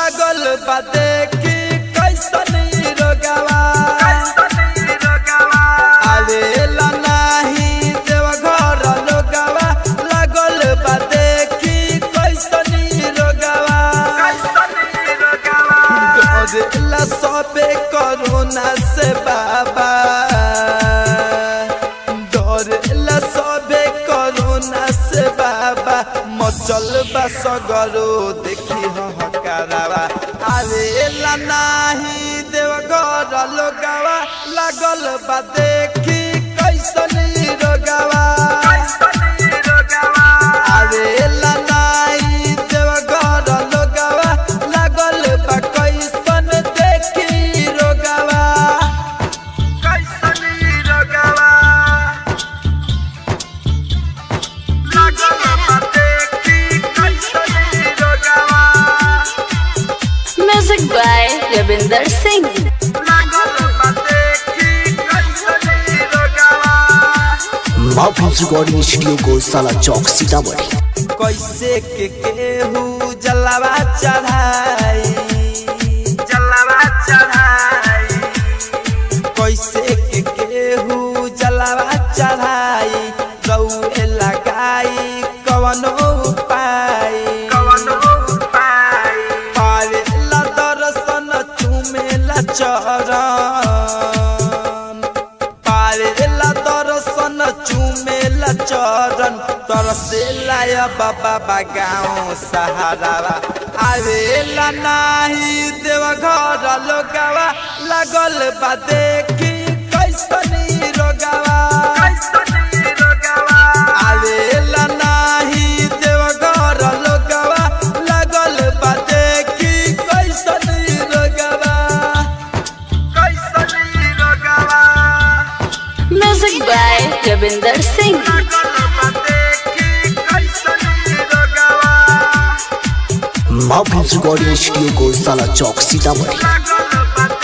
लागल बा देखी कैसन ई रोगवा आवेला नाही देवघर लोगवा लागल बा देखी कैसन ई रोगवा डरेला सबे करोना से बाबा डरेला सबे करोना से बाबा मचल बा सगरो देखी हकारावा आवेला नाही देवघर लोगवा लागल बा देखी कैसन ई रोगवा आवेला नाही देवघर लोगवा लागल बा कैसन देखी रोगवा Music by Ravinder Singh. माफिल्स रिकॉर्डिंग स्टूडियो को साला चौक सीतामढ़ी कैसे के केहू जलावा चढ़ाई जलावा चढ़ाई कैसे के केहू जलावा चढ़ाई रउए लगाई कवनो उपाय कवनो उपाय पावेला दर्शन चुमेला चरण पावेला दर्शन चुमेला चरण तरसेला या बाबा बा गाँव सहारावा आवेला नाही देवघर लोगवा लागल बा देखी कैसन ई रोगवा आवेला नाही देवघर लोगवा लागल बा देखी कैसन ई रोगवा Music by Ravinder Singh. माफिल्स रिकॉर्डिंग स्टूडियो को साला चौक सीतामढ़ी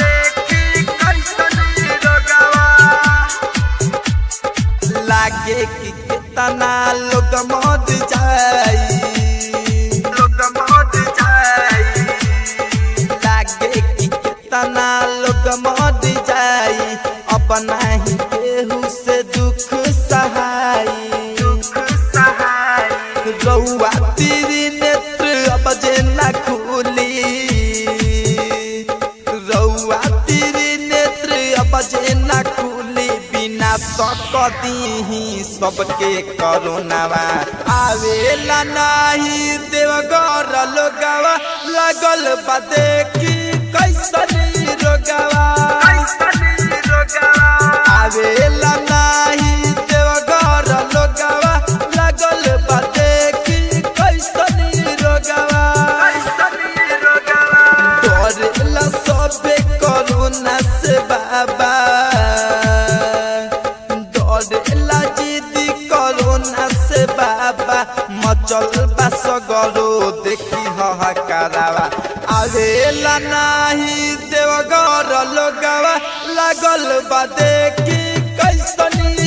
लागे कि कितना लोग मर जाई लोग मर जाई लागे कि कितना लोग मर जाई अपना ही केहू से दुख सहाई दुख सहाई रउआ तेरी नेत्र अब जे ना खुली रउआ तेरी नेत्र अब जे ना खुली बिना सकती सबके करोनावा आवेला नाही देवघर लोगवा लगल बा देखी कैसन ई रोगवा आवेला नाही देवघर लोगवा लगल बा देखी कैसन ई रोगवा डरेला सबे करोना से बाबा डरेला जिदी करोना से बाबा मचल बा सगरो देखी हकारावा आवेला नाही देवघर लोगवा लागल बा देखी कैसन ई